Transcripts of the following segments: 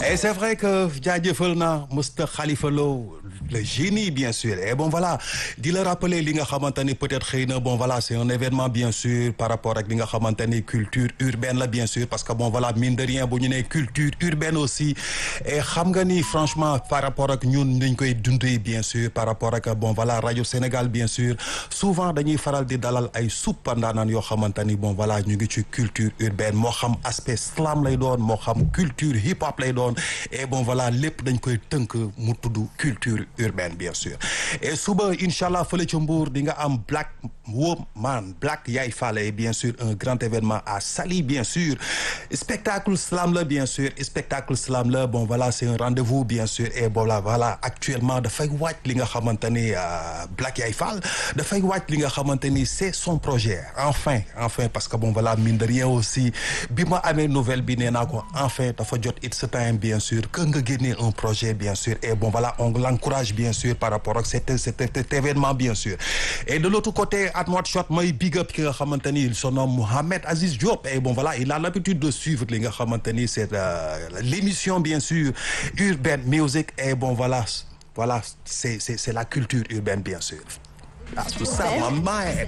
Et c'est vrai que jaajëfal na Mr Khalifa Lo le génie bien sûr et bon voilà di la rappeler li nga xamante ni peut-être xëy na bon voilà c'est un événement bien sûr par rapport ak li nga xamante ni culture urbaine la bien sûr parce que bon voilà mine de rien bu ñu nee culture urbaine aussi et xam nga ni franchement par rapport ak ñun dañ koy dundee bien sûr par rapport ak bon voilà rajo Sénégal bien sûr souvent dañuy faral di dalal ay suppa ndaanaan yoo xamante ni bon voilà ñu ngi ci culture urbaine moo xam aspect slam lay doon moo xam culture hip hop lay doon et bon voilà lépp dañ koy tënk mu tudd culture urbaine bien sûr et suba incha allah fële ca Mbour di nga am Black Woman Black Yaay Fale bien sûr un grand événement à Saly bien sûr spectacle slam la bien sûr spectacle slam la bon voilà c'est un rendez-vous bien sûr et voilà voilà actuellement dafay wàcc li nga xamante ni Black Yaay Fall dafay wàcc li nga xamante ni c'est son projet enfin enfin parce que bon voilà mine de rien aussi bi ma amee nouvelle bi nee naa ko enfin dafa jot it's time bien sûr que nga génnee un projet bien sûr et bon voilà on l'encourage bien sûr par rapport ak cet cet cet événement bien sûr et de l'autre côté at what shot mooy big up ki nga xamante ni il se nomme Mohamed Aziz Diop et bon voilà il a l'habitude de suivre li nga xamante ni c'est l'émission bien sûr Urban Music et bon voilà voilà c'est c'est c'est la culture urbaine bien sûr ah tout ça ma maye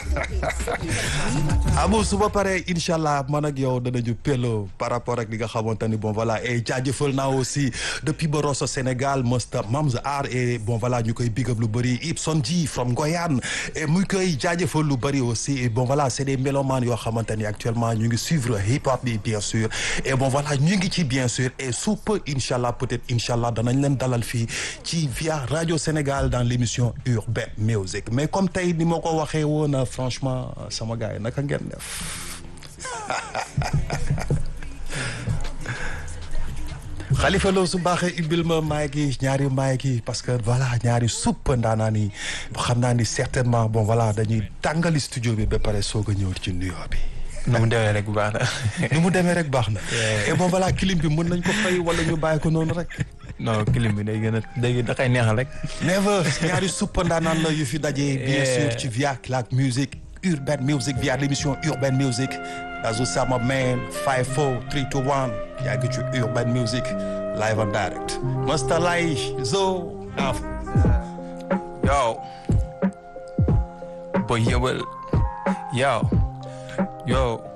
amu su ma paree incha allah man ak yow danañu pello par rapport ak li nga xamante ni bon voilà et jaajëfal naa aussi depuis Boroso Sénégal Mr Mams Art et bon voilà ñu koy big up lu bëri Ibson Ji from Goyane et muy koy jaajëfal lu bëri aussi et bon voilà c'est des mélomanes yoo xamante ni actuellement ñu ngi suivre hip hop bi bien sûr et bon voilà ñu ngi ci bien sûr et sous peu incha allah peut-être incha allah danañ leen dalal fii ci via Radio Sénégal dans l'émission Urban Music mais comme tey ni ma ko waxee woon franchement sama gars yi naka ngeen def Khalifa Lo su baaxee ibbil ma maay gi ñaari maay gi parce que voilà ñaari supp ndaanaa ni xam naa ni certainement bon voilà dañuy tàngali studio bi ba pare soog a ñëw ci nuyoo bi nu mu demee rek baax na. nu mu demee rek baax na et bon voilà clim bi mën nañ ko fay wala ñu bàyyi ko noonu rek non clim bi day gën a day da koy neexal rek. never ñaari suppa ndaanaan la yu fi daje. bien sûr ci via la musique urban music via l'émission urban music. Azu Sama man 5 4 3 2 1 yaa ngi ci urban music live and direct. Mr Lay Zo. yo. boy yëbal yo. yo.